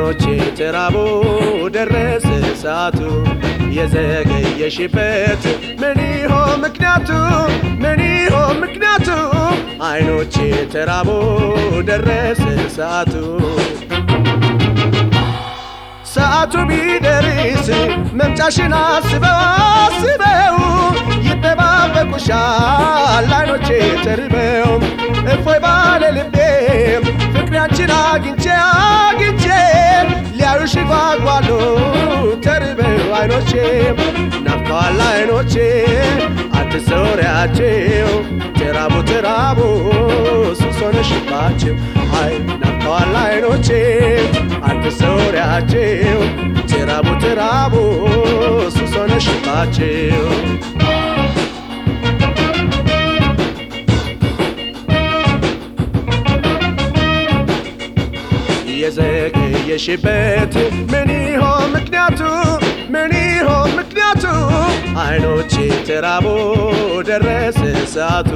አይኖቼ ተራቦ ደረሰ ሰዓቱ የዘገየሽበት ምን ይሆን ምክንያቱ ምን ይሆን ምክንያቱ አይኖቼ ተራቦ ደረሰ ሰዓቱ ሰዓቱ ቢደርስ መምጫሽን አስበው አስበው ይጠባበቁሻል አይኖቼ ተርበው እፎይ ባለ ልቤ ፍቅራችን አግኝቼ አግኝቼ ሊያዩሽ ጓጓሉ ተርበው አይኖቼ ናፍቀዋል አይኖቼ አትሰውሪያቸው ተራቡ ተራቡ ሱስ ሆነሽባቸው አይ ናፍቀዋል አይኖቼ አትሰውሪያቸው ተራቡ ተራቡ ሱስ ሆነሽባቸው የዘገየሽበት ምን ይሆን ምክንያቱ ምን ይሆን ምክንያቱ አይኖቼ ተራቦ ደረሰ ሰዓቱ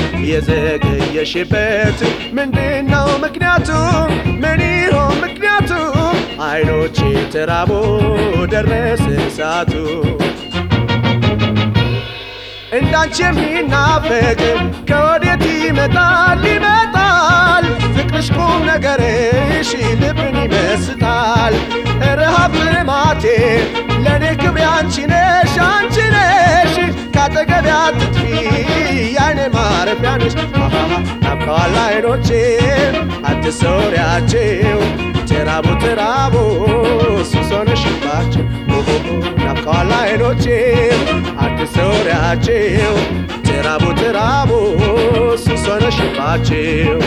የዘገየሽበት ምንድነው ምክንያቱ ምን ይሆን ምክንያቱ አይኖቼ ተራቦ ደረሰ ሰዓቱ እንዳንቺ የሚናፈቅ ከወዴት ይመጣል ይመጣል ፍቅርሽ ቁም ነገርሽ ልብን ይመስጣል ረሃብ ልማቴ ለእኔ ክብሬ አንቺ ነሽ አንቺ ነሽ ካጠገቤ አትጥፊ ያይኔ ማረፊያ ነሽ ናፍቀዋል አይኖቼ አትሰውሪያቸው ተራቡ ተራቡ ሱስ ሆነሽባቸው ናፍቀዋል አይኖቼ አትሰውሪያቸው ተራቡ ተራቡ ሱስ ሆነሽባቸው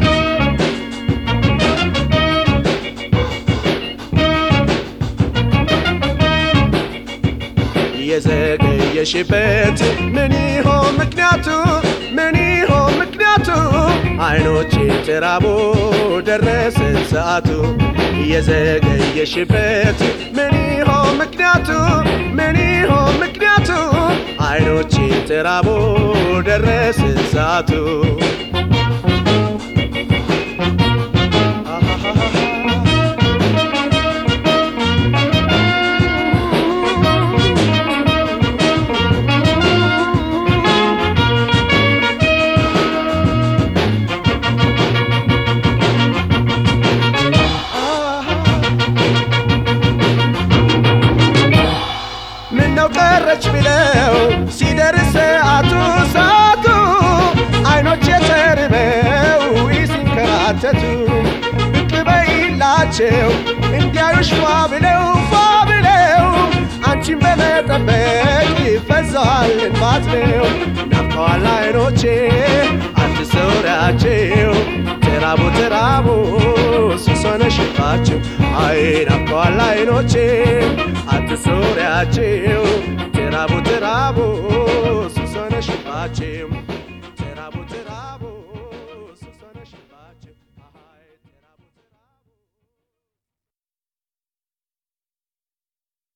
የዘገየሽበት ምን ይሆን ምክንያቱ ምን ይሆን ምክንያቱ አይኖቼ ተራቦ ደረሰ ሰዓቱ የዘገየሽበት ምን ይሆን ምክንያቱ ምን ይሆን ምክንያቱ አይኖቼ ተራቦ ደረሰ ሰዓቱ ምነው ቀረች ብለው ሲደርስ ሰዓቱ ሰዓቱ አይኖች የተርበው ሲንከራተቱ ብቅ በይላቸው እንዲያዩሽ ፏ ብለው ፏ ብለው አንቺን በመጠበቅ ይፈዛል እንባት ነው ናፍቀዋል አይኖቼ አትሰውሪያቸው ተራቡ ተራቡ ሱስ ሆነሽባቸው አይ ናፍቀዋል አይኖቼ አትሰውሪያቸው ተራቡ ተራቡ ሱስ ሆነሽባቸው